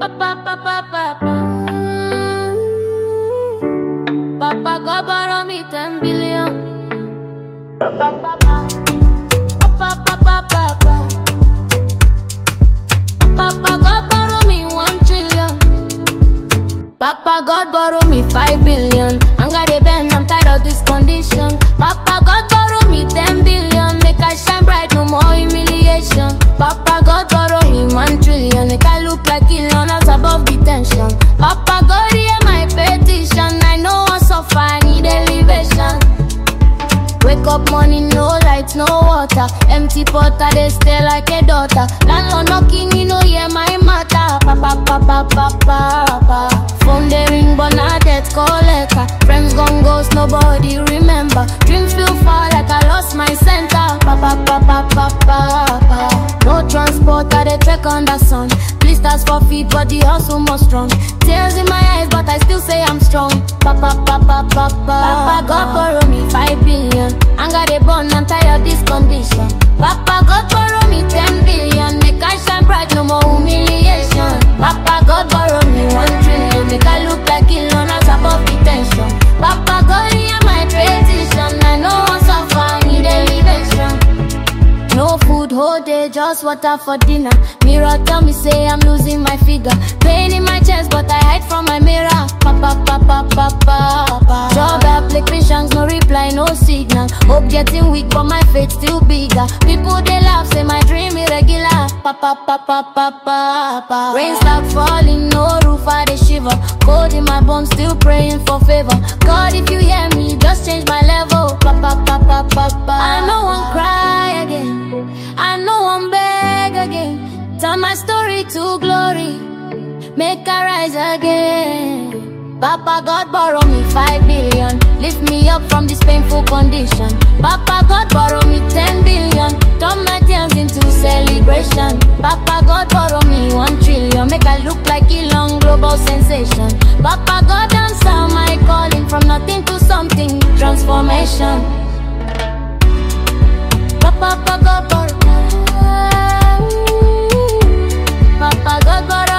pa, pa, pa, pa. Papa God borrow me ten billion. Pa, pa, pa, pa. Pa, pa, pa, pa, pa. Papa God borrow me one trillion. Papa God borrow me five billion. I'm gonna bend, I'm tired of this condition. Papa God borrow me ten billion. Make I shine bright, no more humiliation. Papa God borrow me one trillion. Make I look like Elon as above detention. Papa God hear my petition. I know I suffer, I need elevation. Wake up morning, no lights, no water. Empty pot, I dey stay like a daughter. Landlord knocking, you know, yeah, my matter. Papa, papa, papa, papa. Phone they ring, but not debt collector. Friends gone ghost, nobody remember. Dreams feel far like I lost my center. Papa, papa, papa, papa. No transport, I dey trek on the sun. Blisters for feet, but the hustle more strong. Tears in my eyes, but I still say I'm strong. Papa, papa, papa. Papa, God borrow me five billion. I got a bond, I'm tired of this condition. Papa, God borrow me ten billion. Make I shine bright, no more humiliation. Papa, God borrow me one trillion. Make I look like Elon as above detention. Papa, God hear my petition. I know I suffer, I need elevation. No food whole day, just water for dinner. Mirror tell me say I'm losing my figure. Pain in my chest, but I hide from my mirror. Papa, papa, papa, papa. Job applications, no reply, no signal. Hope getting weak, but my faith still bigger. People they laugh, say my dream irregular. Papa, papa, papa, papa. Rain start falling, no roof, I dey shiver. Cold in my bones, still praying for favor. God, if you hear me, just change my level. Papa, papa, papa. I know one cry again. I know I'm beg again. Turn my story to glory. Make I rise again. Papa God borrow me five billion. Lift me up from this painful condition. Papa God borrow me ten billion. Turn my tears into celebration. Papa God borrow me one trillion. Make I look like Elon global sensation. Papa God answer my calling from nothing to something. Transformation. Papa God borrow. Papa God borrow.